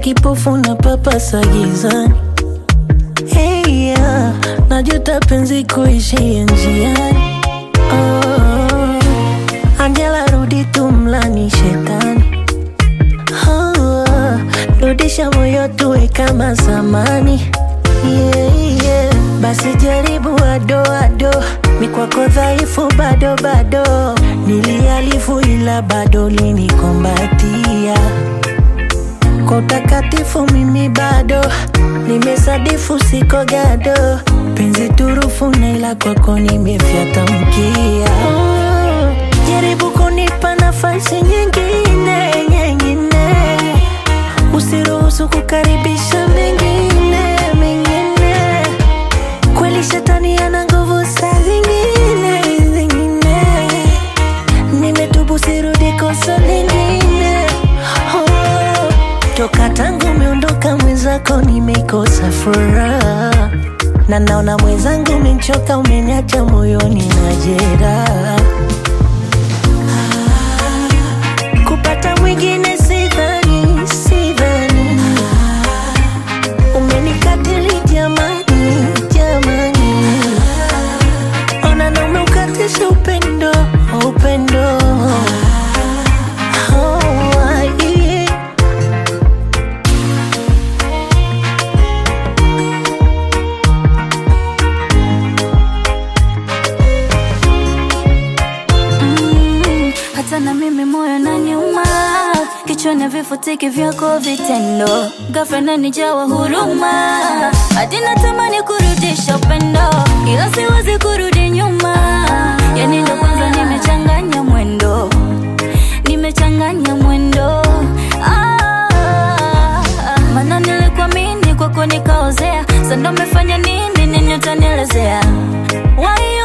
kipofu na papasa gizani hey, yeah. najuta penzi kuishia njiani oh, Angela rudi tumlani shetani oh, rudisha moyo tuwe kama zamani yeah, yeah. Basi jaribu adoado mikwako dhaifu bado bado nilialifu ila bado linikombatia kwa utakatifu mimi bado nimesadifu siko gado penzi turufu na ila kwako nimefyata mkia oh, jaribu kunipa nafasi nyingine nyingine usiruhusu kukaribisha mengine mengine kweli shetani ana nguvu saa zingine zingine nimetubu sirudi kosa lingine oh, toka tangu umeondoka mwenzako nimekosa furaha na naona mwenzangu umenchoka umeniacha moyoni na jeraha kupata mwingine sidhani sidhani umenikatili jamani jamani ona na umeukatisha upendo upendo Oh, yeah. Mm, hata na mimi moyo na nyuma kichwani vifutiki vyako vitendo ghafla nanijawa huruma hadi natamani kurudisha upendo ila siwezi kurudi nyuma yani ndo kwanza nimechanganya mwendo nimechanganya mwendo ah, mana nilikuamini kwako nikaozea sando mefanya nini nini utanielezea Why